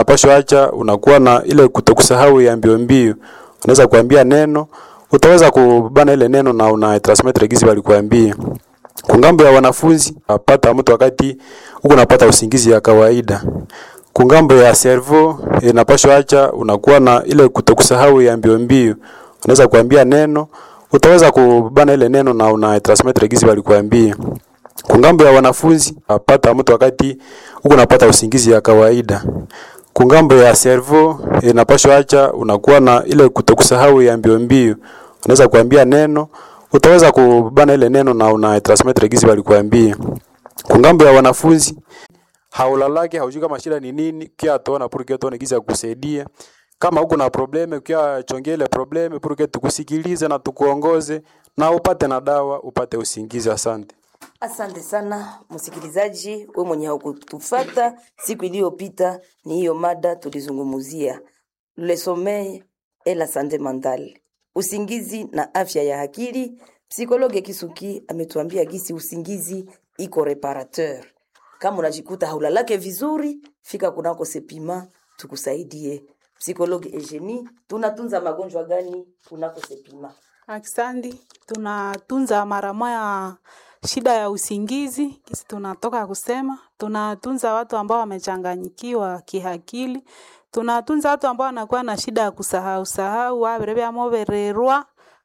inapaswa acha unakuwa na ile kutokusahau ya mbio mbio. Unaweza kuambia neno, utaweza kubana ile neno na una transmit gizi walikuambia. Kwa ngambo ya wanafunzi, apata mtu wakati huko unapata usingizi ya kawaida. Kwa ngambo ya servo inapaswa acha unakuwa na ile kutokusahau ya mbio mbio. Unaweza kuambia neno, utaweza kubana ile neno na una transmit gizi walikuambia. Kwa ngambo ya wanafunzi, apata mtu wakati huko unapata usingizi ya kawaida. Kwa ngambo ya servo inapaswa acha unakuwa na ile kutokusahau ya mbio mbio. Unaweza kuambia neno, utaweza kubana ile neno na una transmit gizi walikuambia. Kwa ngambo ya wanafunzi, haulalaki haujui kama shida ni nini, kia tuona purke tuone gizi ya kusaidia. Kama huko na probleme, kia chongea ile probleme purke tukusikilize na tukuongoze na upate na dawa, upate usingizi. Asante. Asante sana msikilizaji, we mwenye haukutufata siku iliyopita, ni hiyo mada tulizungumzia le sommeil et la santé mentale, usingizi na afya ya akili. Psikologe Kisuki ametuambia gisi usingizi iko reparateur. Kama unajikuta haulalake vizuri, fika kunako Sepima tukusaidie. Psikologe Eugenie, tunatunza magonjwa gani kunako Sepima? Aksandi, tunatunza mara moya shida ya usingizi, kisi tunatoka kusema. Tunatunza watu ambao wamechanganyikiwa kiakili. Tunatunza watu ambao wanakuwa na shida ya kusahau sahau, waberebyamo bererwa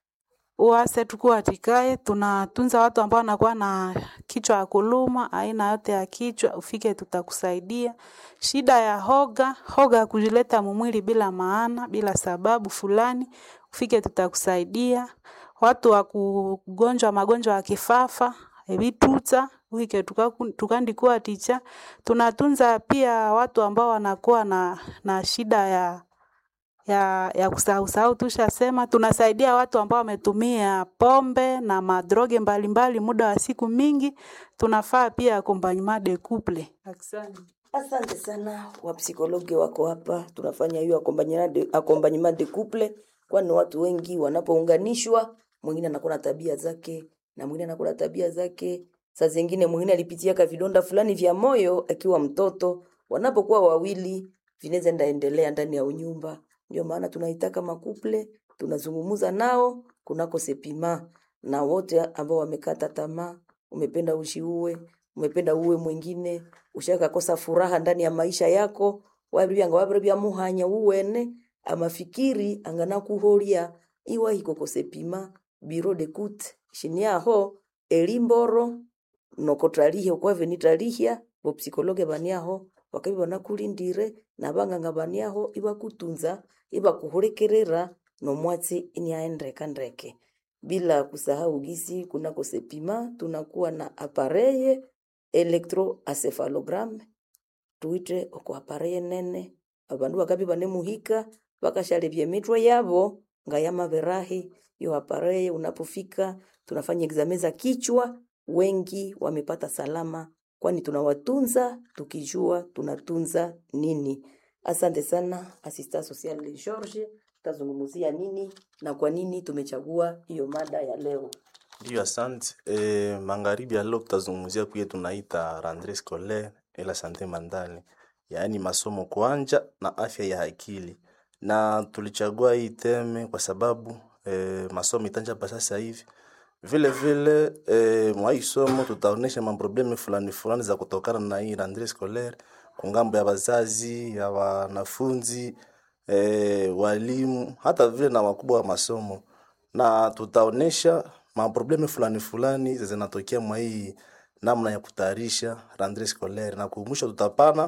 uase tukuatikaye. Tunatunza watu ambao wanakuwa na kichwa ya kuluma, aina yote ya kichwa, ufike tutakusaidia. Shida ya hoga, hoga ya kujileta mumwili bila maana, bila sababu fulani, ufike tutakusaidia. Watu wa kugonjwa magonjwa ya kifafa, ebituta, ufike tukaku- tukandikuwa ticha. Tunatunza pia watu ambao wanakuwa na, na shida ya ya, ya kusahau sahau tushasema. Tunasaidia watu ambao wametumia pombe na madroge mbalimbali muda wa siku mingi. Tunafaa pia accompagnement de couple. Asante. Asante sana wapsikologe wako hapa, tunafanya hiyo accompagnement de, accompagnement de couple, kwani watu wengi wanapounganishwa, mwingine anakuwa na tabia zake na mwingine anakuwa na tabia zake. Saa zingine mwingine alipitiaka vidonda fulani vya moyo akiwa mtoto, wanapokuwa wawili vinaweza ndaendelea ndani ya unyumba. Ndio maana tunaitaka makuple, tunazungumuza nao kunako Sepima na wote ambao wamekata tamaa, umependa ushiue, umependa uwe mwingine, ushakakosa furaha ndani ya maisha yako, wabibyanga wabiribya muhanya uwene amafikiri angana kuholia iwa hikoko Sepima biro de kut shini aho elimboro nokotralihe okwave nitralihya bopsikologe baniaho wakabi banakulindire na banganga baniaho ibakutunza ibakuhulekerera nomwatsi iniaendreka ndreke bila kusahau gisi kunako Sepima tunakuwa na apareye electroencephalogram tuite oko apareye nene abandu bakabi banemuhika bakashalebya emitwe yabo nga yamaberahi yo apareye unapofika tunafanya examen za kichwa wengi wamepata salama kwani tunawatunza tukijua tunatunza nini asante sana asista social George tazungumzia nini na kwa nini tumechagua hiyo mada ya leo Ndiyo, asante. E, magharibi ya leo tutazungumzia kuye tunaita rentree scolaire et la sante mentale, yaani masomo kuanja na afya ya akili, na tulichagua hii teme kwa sababu e, masomo itanja hapa sasa hivi vile vile e, mwa hii somo tutaonesha maprobleme fulani fulani za kutokana na hii rentree scolaire kwa ngambo ya wazazi, ya wanafunzi e, walimu, hata vile na wakubwa wa masomo na tutaonesha maprobleme fulani fulani zinatokea mwa hii namna ya kutayarisha rentree scolaire, na kumwisho tutapana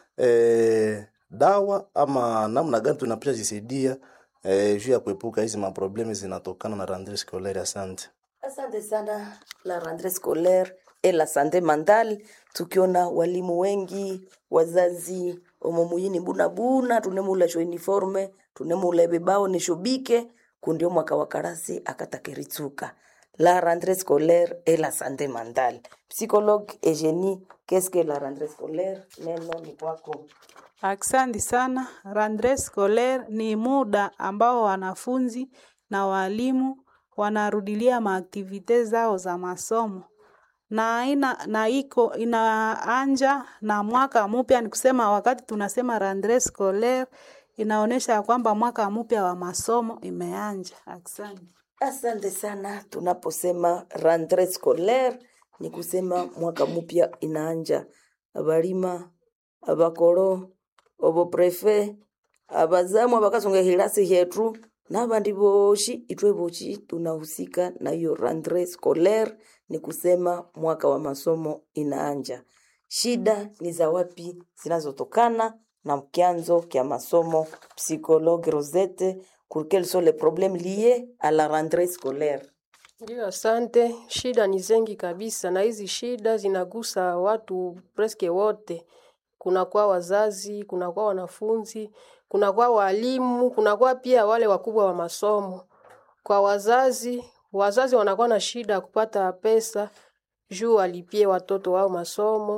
e, dawa ama namna gani tunapasha jisaidia e, juu ya kuepuka hizi maprobleme zinatokana na rentree scolaire. Asante. Asante sana la rentrée scolaire et la santé mentale, tukiona walimu wengi, wazazi omomuyini buna buna tunemula sho uniforme tunemula bebao nishobike kundio mwaka wa karasi akatakeritsuka la rentrée scolaire et la santé mentale. Psychologue Eugenie, qu'est-ce que la rentrée scolaire? Neno ni kwako. Asante sana. Rentree scolaire ni muda ambao wanafunzi na walimu wanarudilia maaktivite zao za masomo na ina na iko inaanja na mwaka mpya, ni kusema wakati tunasema rentree scolaire inaonyesha ya kwamba mwaka mpya wa masomo imeanja. Asante. Asante sana. Tunaposema rentree scolaire ni kusema mwaka mpya inaanja. Abalima, abakoro, oboprefe, abazamu abakasonga hilasi hetu n'abandi boshi itwe boshi tunahusika na hiyo rentree scolaire, ni kusema mwaka wa masomo inaanja. Shida ni za wapi zinazotokana na kyanzo kya masomo? Psychologue Rosette, pour quels sont les problèmes liés à la rentrée scolaire? Ndio, asante. Shida ni zengi kabisa, na hizi shida zinagusa watu preske wote. Kunakuwa wazazi, kunakuwa wanafunzi, kunakuwa walimu, kunakuwa pia wale wakubwa wa masomo. Kwa wazazi, wazazi wanakuwa na shida ya kupata pesa juu walipie watoto wao masomo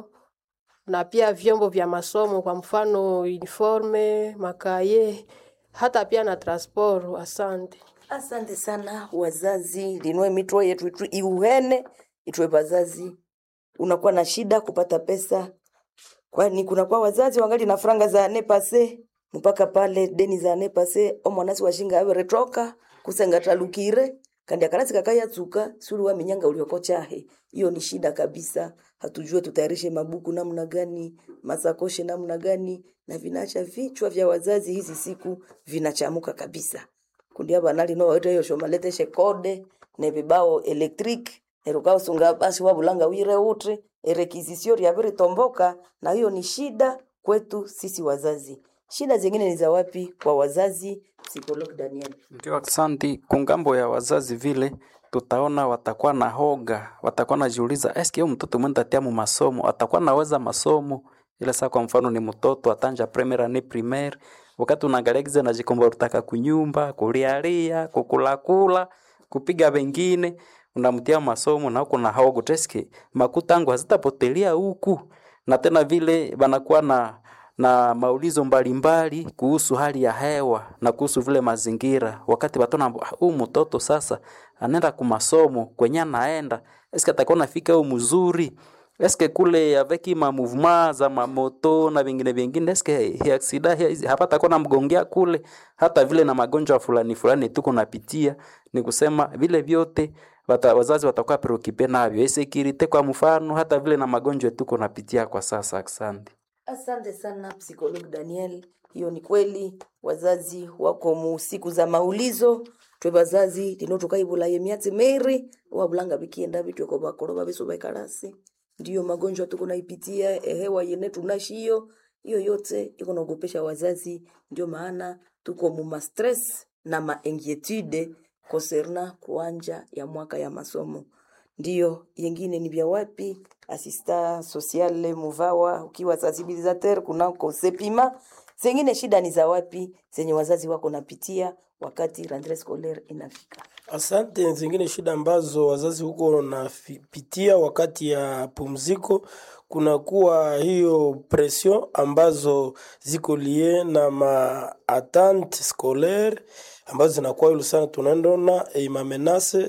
na pia vyombo vya masomo, kwa mfano uniforme, makaye, hata pia na transport. Asante. Asante sana wazazi, linwe mitro yetu itu iuhene itwe bazazi, unakuwa na shida kupata pesa, kwani kunakuwa wazazi wangali na franga za nepase mpaka pale deni za nepase omwanasi washinga awe retoka kusenga talukire kandi akalasi kakayatsuka suli wa minyanga ulioko chahe. Hiyo ni shida kabisa. Hatujue tutayarishe mabuku namna gani, masakoshe namna gani, na vinacha vichwa vya wazazi hizi siku vinachamuka kabisa kundi abana lino waita iyo shomaleteshe kode ne vibao electric nerukao sunga basi wabulanga wire utre erekizisio ryaviri tomboka na hiyo ni shida kwetu sisi wazazi shida zingine ni za wapi kwa wazazi psychologue Daniel Ndio, asante. Kungambo ya wazazi vile tutaona watakuwa na hoga, watakuwa najiuliza eske huyu mtoto mwenda tia mu masomo atakuwa naweza masomo ile saa, kwa mfano ni mtoto atanja premier ni primaire, wakati unaangalia giza najikomba utaka kunyumba kulialia kukulakula kupiga wengine unamtia masomo na huko na hogo teske makutangu hazitapotelea huku, na tena vile banakuwa na na maulizo mbalimbali kuhusu hali ya hewa na kuhusu vile mazingira. Wakati batona huu mtoto sasa anaenda kumasomo kwenye anaenda, eske atakuwa nafika huu mzuri eske kule avec ma mouvement za mamoto na vingine vingine, eske hi aksida hi- hapa atakuwa namgongea kule, hata vile na magonjwa fulani fulani tuko napitia. Ni kusema vile vyote wata, wazazi watakuwa preocupe navyo, insecurity kwa mfano, hata vile na magonjwa tuko napitia kwa sasa. Asante. Asante sana psychologue Daniel, hiyo ni kweli. Wazazi wako mu siku za maulizo twe bazazi lino tukaibulaye myatsi meri wabulanga bikienda bityo ko bakoro babiso bekarasi ndiyo magonjwa tuko naipitia ehewa yene tunashiyo hiyo yote iko naogopesha wazazi, ndio maana tuko mu ma stress na ma inquietude concernant kuanja ya mwaka ya masomo ndio yengine ni vya wapi asista sociale muvawa ukiwa sensibilisateur kunako sepima zengine shida ni za wapi zenye wazazi wako napitia wakati rentree scolaire inafika Asante. Zingine shida ambazo wazazi huko wanapitia wakati ya pumziko, kunakuwa hiyo pression ambazo ziko lie na ma attente scolaire ambazo zinakuwa yulu sana, tunaendona e, mamenase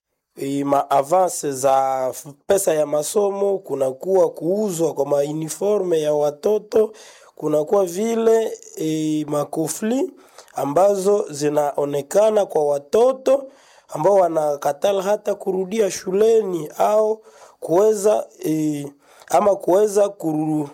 e, ma avance za f- pesa ya masomo, kunakuwa kuuzwa kwa mauniforme ya watoto, kunakuwa vile e, makofli ambazo zinaonekana kwa watoto ambao wanakatala hata kurudia shuleni au kuweza e, ama kuweza kuru,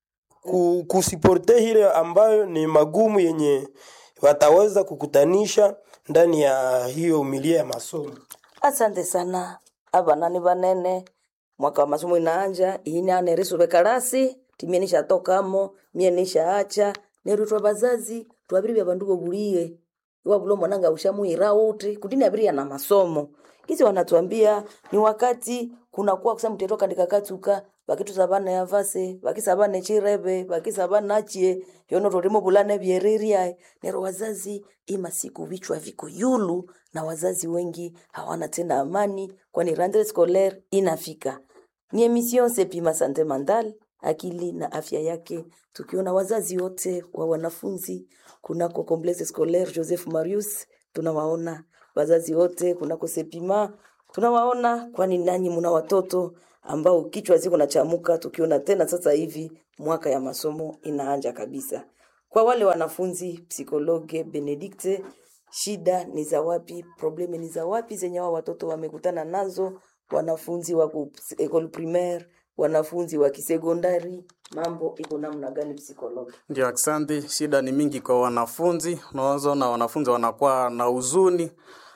ku, kusiporte ile ambayo ni magumu yenye wataweza kukutanisha ndani ya hiyo milia ya masomo. asante sana abana ni banene mwaka wa masomo inaanja ini anerisube karasi timie nishatokamo mie nishaacha nerutwa bazazi twabiri bya bandu bobulie wabulo mwananga ushamuira uti kutini abiria na masomo kisi wanatuambia ni wakati kunakuwa kusa mteto kandika katuka bakitusa bana yavase bakisa bana chirebe bakisa bana chie yono tolimo bulane byeriria nero wazazi ima siku vichwa viko yulu na wazazi wengi hawana tena amani kwani rentree scolaire inafika ni emission sepima sante mandal akili na afya yake tukiona wazazi wote wa wanafunzi kunako complexe scolaire joseph marius tunawaona wazazi wote kunako sepima tunawaona kwani nanyi muna watoto ambao kichwa ziko nachamuka tukiona tena sasa hivi mwaka ya masomo inaanja kabisa. Kwa wale wanafunzi psikologe Benedikte, shida ni za wapi? Probleme ni za wapi zenye hao watoto wamekutana nazo, wanafunzi wa ku- école primaire, wanafunzi wa kisekondari, mambo iko namna gani psikologe? Ndio, asante. Shida ni mingi kwa wanafunzi. Unaweza na wanafunzi wanakuwa na huzuni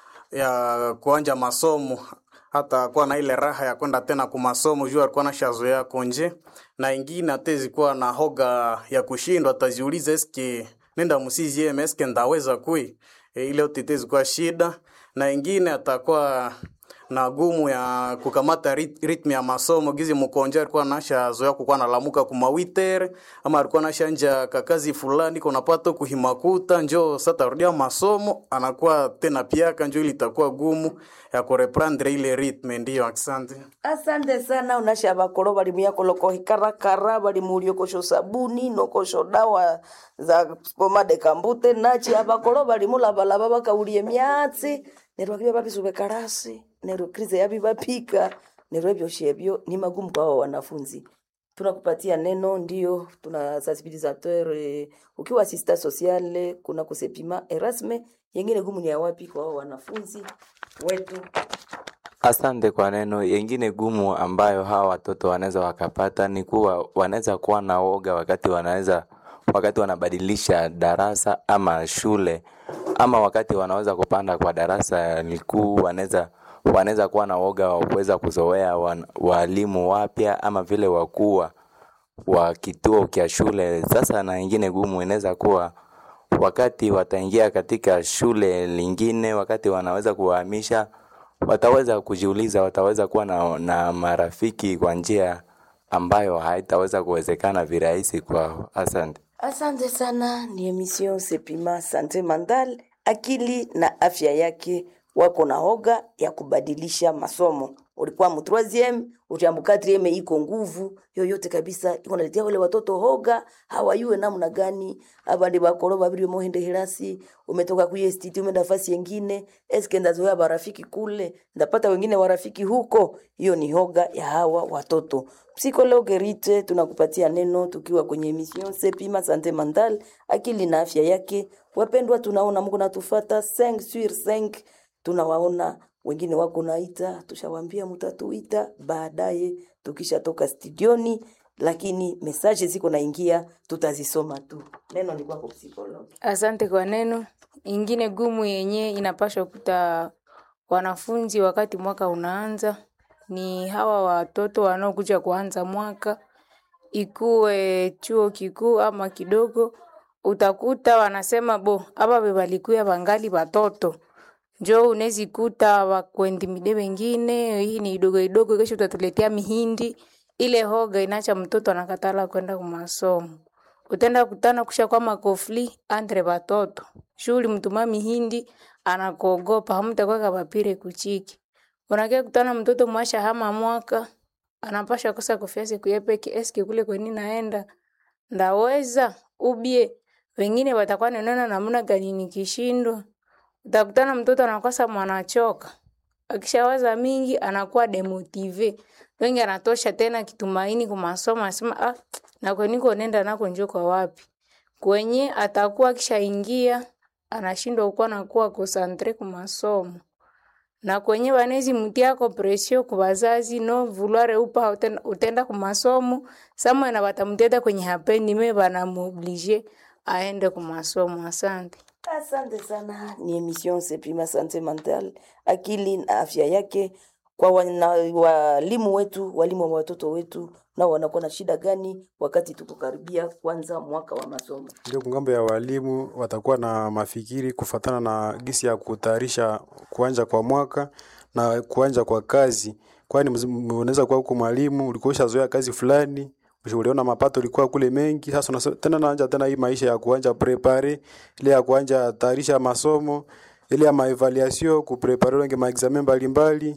ya kuanja masomo, hata kuwa na ile raha ya kwenda tena ku masomo juu alikuwa na shazoea konje, na ingine atezi kuwa na hoga ya kushindwa, atajiuliza eske nenda musizieme eske ndaweza kui e, ile yote itezi kuwa shida, na ingine atakuwa na gumu ya kukamata rit, ritmu ya masomo gizi mkonja alikuwa nasha zoea kukuwa nalamuka kumawitere ama alikuwa nasha nja kakazi fulani konapata kuhimakuta njo sata rudia masomo anakuwa tena piaka njo ili itakuwa gumu ya kureprendre ile ritme ndiyo asante asante sana unasha bakolo bali muyakoloko hikarakara bali muliokosho sabuni nokosho dawa za pomade kambute nachi abakolo bali mulabalaba bakaulie myatsi neryo akibya babisube karasi neryo krize yabi bapika neryo ebyoshi ebyo ni magumu kwa hao wanafunzi tunakupatia neno ndio tuna sensibilisateur eh, ukiwa asista sociale kuna kusepima erasme yengine gumu ni ya wapi kwa hao wanafunzi wetu Asante kwa neno. Yengine gumu ambayo hawa watoto wanaweza wakapata ni kuwa wanaweza kuwa na woga wakati wanaweza wakati wanabadilisha darasa ama shule ama wakati wanaweza kupanda kwa darasa likuu, wanaweza wanaweza kuwa na woga wa kuweza kuzoea wan- walimu wapya ama vile wakuu wa kituo cha shule. Sasa na ingine gumu inaweza kuwa wakati wataingia katika shule lingine, wakati wanaweza kuwahamisha, wataweza kujiuliza, wataweza kuwa na, na marafiki kwa njia ambayo haitaweza kuwezekana virahisi kwao. Asante. Asante sana, ni emission Sepima Sante Mandal, akili na afya yake. Wako na hoga ya kubadilisha masomo. Ulikuwa mu 3e, uliambu 4e iko nguvu yoyote kabisa, iko naletea wale watoto hoga, hawayue namna gani. Abandi bakolo babiri mohende hirasi, umetoka kuye stiti umeenda fasi yengine, eske ndazoea barafiki kule, ndapata wengine warafiki huko. Hiyo ni hoga ya hawa watoto. Psikologe Rite, tunakupatia neno tukiwa kwenye emission Sepima Sante Mental, akili na afya yake. Wapendwa, tunaona Mungu natufata 5 sur 5, tunawaona wengine wako naita, tushawambia mtatuita baadaye tukishatoka studioni, lakini mesaje ziko naingia, tutazisoma tu. Neno ni kwako psikologe. Asante kwa neno. Ingine gumu yenye inapaswa kuta wanafunzi wakati mwaka unaanza ni hawa watoto wanaokuja kuanza mwaka, ikuwe chuo kikuu ama kidogo, utakuta wanasema bo aba bebalikuya bangali batoto njo unezi kuta wakuendimide wengine, hii ni idogo idogo, kesho utatuletea mihindi. Ile hoga inacha mtoto anakatala kwenda kumasomo utenda kutana kusha kwa makofli andre batoto shuli mtuma mihindi anakogopa hamtakwaka papire kuchiki unakia kutana mtoto mwasha hama mwaka anapasha kosa kofiasi kuyepeke eske kule kweni naenda ndaweza ubie wengine watakuwa nenena namna gani nikishindwa utakutana mtoto anakosa mwanachoka akishawaza mingi anakuwa demotive wengi anatosha tena kitumaini kumasomo anasema ah, na kweniko nenda nako njo kwa wapi kwenye atakuwa akishaingia anashindwa kuwa nakuwa konsantre kumasomo na kwenye banezi mutiako presio kubazazi no vuluare upa utenda, utenda kumasomo samwe na batamuteta kwenye hapendi me banamuoblige aende kumasomo asante Asante sana, ni emission Sepima Sante Mental, akili na afya yake. Kwa wana, walimu wetu, walimu wa watoto wetu, nao wanakuwa na shida gani wakati tuko karibia kwanza mwaka wa masomo? Ndio kungambo ya walimu watakuwa na mafikiri kufatana na gisi ya kutayarisha kuanja kwa mwaka na kuanja kwa kazi, kwani mz- unaweza kuwa huko mwalimu ulikuwa ushazoea kazi fulani uliona mapato ulikuwa kule mengi, sasa unasema tena naanja tena hii maisha ya kuanja prepare ile ya kuanja tayarisha masomo ile ya maevaluation kuprepare wenge maexamen mbalimbali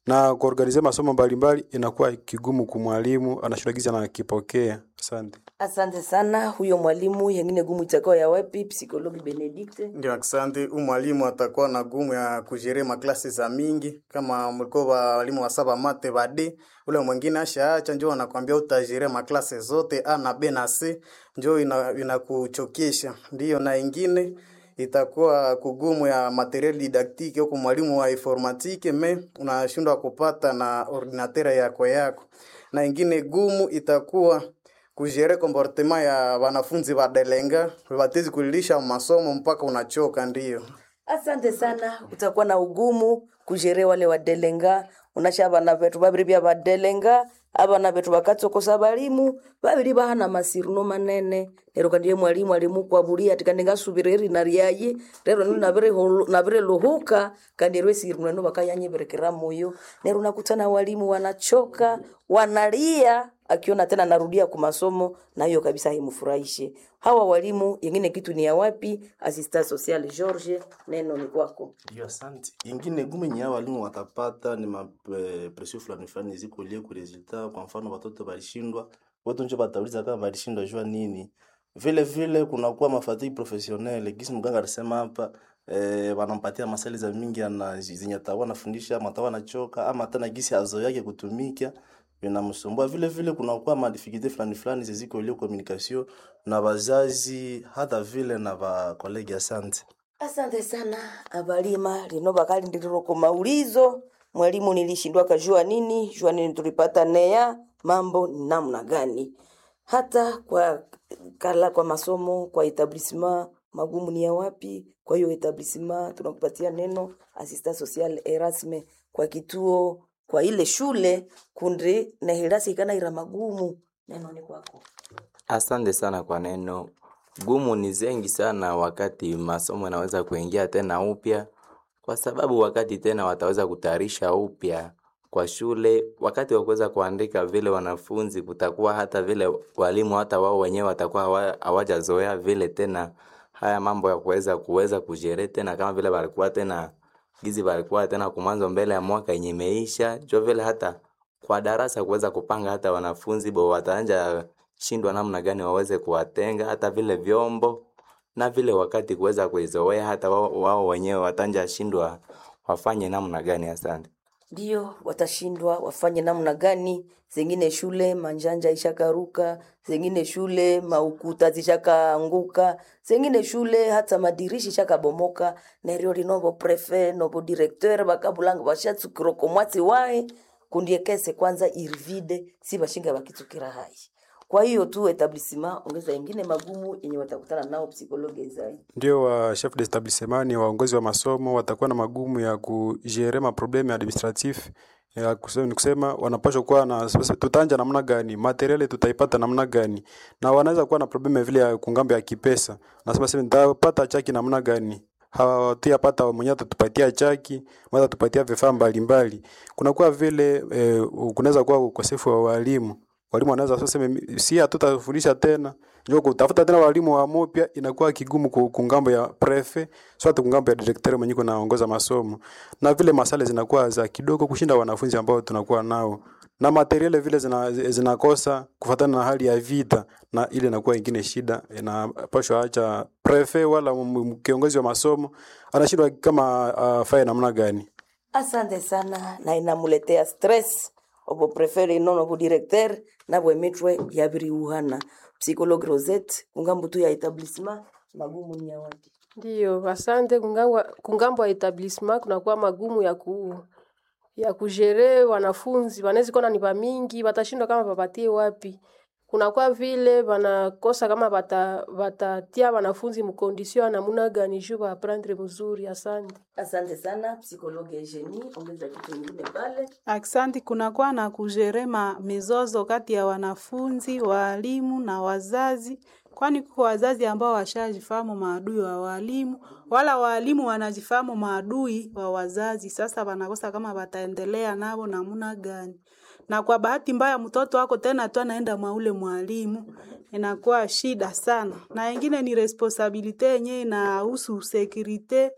na kuorganize masomo mbalimbali inakuwa kigumu kumwalimu, anashindwa gizi anakipokea. Asante. Asante sana. Huyo mwalimu yengine gumu itakuwa ya wapi? Psikologi Benedict. Ndio, asante. Huyu mwalimu atakuwa na gumu ya kujere maklasi za mingi, kama mlikuwa walimu wa saba mate bade, ule mwingine ashaacha, njoo anakwambia utajere maklasi zote A na B na C, njoo ina- inakuchokesha. Ndio, na ingine itakuwa kugumu ya materiel didactique huko mwalimu wa informatike me unashindwa kupata na ordinateur yako yako, na ingine gumu itakuwa kujere comportement ya wanafunzi wa delenga watezi kulilisha masomo mpaka unachoka. Ndio, Asante sana. Utakuwa na ugumu kujere wale wadelenga unasha abana betu babiri bya badelenga abana betu bakatsokosa balimu babiri bahana masiruno manene lero kandiye mwalimu alimukwabuli ati kandi ngasubireri nariyaye lero nili nabire hulu- nabire luhuka kandi rwe siruno no bakayanyeberekera moyo lero nakutana walimu wanachoka wanalia akiona tena narudia ku masomo na hiyo kabisa haimfurahishe hawa walimu yengine kitu ni ya wapi assistant social George neno ni kwako Ndio, asante. Ingine gumu yenye hao walimu watapata ni mapresio fulani fulani ziko lie ku resultat. Kwa mfano watoto walishindwa, watu nje watauliza kama walishindwa jua nini. Vile vile kunakuwa mafatigue professionnel, gisi mganga alisema hapa eh, wanampatia masali za mingi ana zenye atakuwa anafundisha ama atakuwa anachoka ama tena gisi azo yake kutumika vinamsumbua. Vile vile kunakuwa madifikulté fulani fulani ziziko lie communication na wazazi hata vile na ba kolegi. Asante. Asante sana abalima lino bakali ndililoko maulizo mwalimu nilishindwa kajua nini jua nini tulipata neya mambo ni namna gani hata kwa kala kwa masomo kwa etablissement magumu ni ya wapi kwa hiyo etablissement tunakupatia neno assistant social erasme kwa kituo kwa ile shule kundi na hirasi ikana ira magumu neno ni kwako Asante sana kwa neno. Gumu ni zengi sana wakati masomo yanaweza kuingia tena upya, kwa sababu wakati tena wataweza kutayarisha upya kwa shule, wakati wa kuweza kuandika vile wanafunzi, kutakuwa hata vile walimu hata wao wenyewe watakuwa hawa- hawajazoea vile tena haya mambo ya kuweza kuweza kujere tena kama vile walikuwa tena gizi walikuwa tena kumwanzo mbele ya mwaka yenye imeisha, jo vile hata kwa darasa kuweza kupanga hata wanafunzi bo wataanja shindwa namna gani waweze kuwatenga hata vile vyombo na vile wakati kuweza kuizoea hata wao, wao wenyewe watanja shindwa wafanye namna gani. Asante. ndio watashindwa wafanye namna gani. Zengine shule manjanja ishakaruka, zengine shule maukuta zishakaanguka, zengine shule hata madirishi ishakabomoka. neryo linovo prefe novo directeur bakabulanga bashatsukiroko mwatsi wae kundiekese kwanza irivide si bashinga bakitsukira hai kwa hiyo tu etablissement ongeza ingine magumu yenye watakutana nao psikologi zai Ndio wa chef d'etablissement ni waongozi wa masomo watakuwa na magumu ya kujere maprobleme administratif ya kusema, ni kusema wanapaswa kuwa na sasa tutanja namna gani materiali tutaipata namna gani, na wanaweza kuwa na probleme vile ya kungambo ya kipesa. Nasema sasa nitapata chaki namna gani hawatuyapata mwenyewe atatupatia chaki mwenyewe atatupatia vifaa mbalimbali. Kunakuwa vile eh, kunaweza kuwa ukosefu wa walimu walimu wanaweza sasa sema si hatutafundisha tena ndio kutafuta tena walimu wa mupya inakuwa kigumu ku- kungambo ya prefe so hata kungambo ya directeur mwenyewe kunaongoza masomo na vile masale zinakuwa za kidogo kushinda wanafunzi ambao tunakuwa nao na materiale vile zina, zinakosa kufatana na hali ya vita na ile inakuwa ingine shida inapashwa acha prefe wala m- m- kiongozi wa masomo anashindwa kama afaye namna gani asante sana na inamuletea stress obo prefere inono obo directeur nabwe mitwe yabiriuhana psychologue rosette kungambo tu ya etablissement magumu ni ya wapi Ndiyo, asante. Kungangwa, kungambo ya etablissement kunakuwa magumu ya ku ya kujere wanafunzi wanaweza kuwa ni bamingi, watashindwa kama bapatie wapi. Kunakuwa vile wanakosa kama bata batatia wanafunzi mkondisio ya namuna gani juu baprendre mzuri. Asante. asante sana psychologue Eugenie ongeza kitu kingine pale Aksanti, kunakuwa na kujerema mizozo kati ya wanafunzi, walimu na wazazi, kwani kuko wazazi ambao washajifahamu maadui wa walimu, wala walimu wanajifahamu maadui wa wazazi. Sasa wanakosa kama wataendelea navo namuna gani, na kwa bahati mbaya mtoto wako tena tu anaenda mwa ule mwalimu, inakuwa shida sana. Na ingine ni responsabilite yenyewe inahusu securite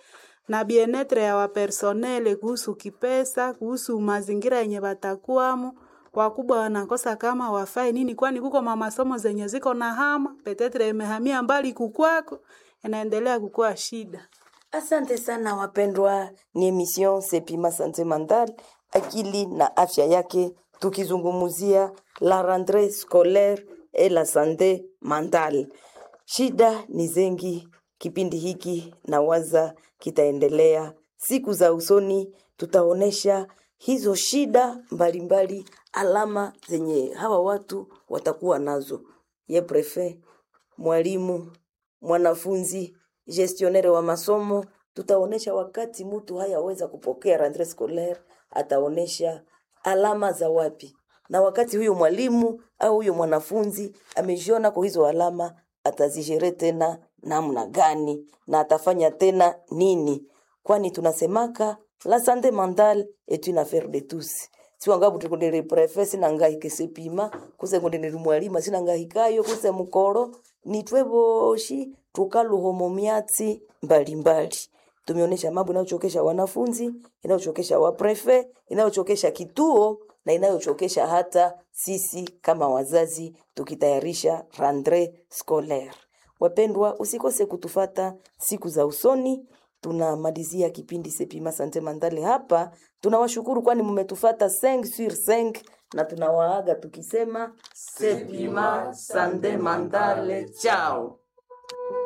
na bienetre ya wapersonele kuhusu kipesa, kuhusu mazingira yenye watakuwamo. Wakubwa wanakosa kama wafai nini, kwani kuko mamasomo zenye ziko na hama petetre imehamia mbali kukwako, inaendelea kukuwa shida. Asante sana wapendwa, ni emission Sepima Sante Mental, akili na afya yake, tukizungumzia la rentrée scolaire et la santé mentale. Shida ni zengi, kipindi hiki na waza kitaendelea siku za usoni, tutaonesha hizo shida mbalimbali, alama zenye hawa watu watakuwa nazo. Ye prefet, mwalimu, mwanafunzi, gestionnaire wa masomo, tutaonesha wakati mtu hayaweza kupokea rentrée scolaire, ataonesha alama za wapi, na wakati huyo mwalimu au huyo mwanafunzi amejiona kwa hizo alama, atazijere tena namna gani na atafanya tena nini, kwani tunasemaka la santé mentale est une affaire de tous siwangabu tikundiri prefe sinangahike sepima kuse kundiri mwalima sinangahikayo kuse mukoro nitwe boshi tukaluhomo myatsi mbalimbali tumeonyesha mambo inayochokesha wanafunzi inayochokesha waprefe inayochokesha kituo na inayochokesha hata sisi kama wazazi tukitayarisha rentrée scolaire wapendwa usikose kutufata siku za usoni tunamalizia kipindi Sepima Sante Mandale hapa. Tunawashukuru kwani mmetufata 5 sur 5 na tunawaaga tukisema Sepima Sante Mandale, chao.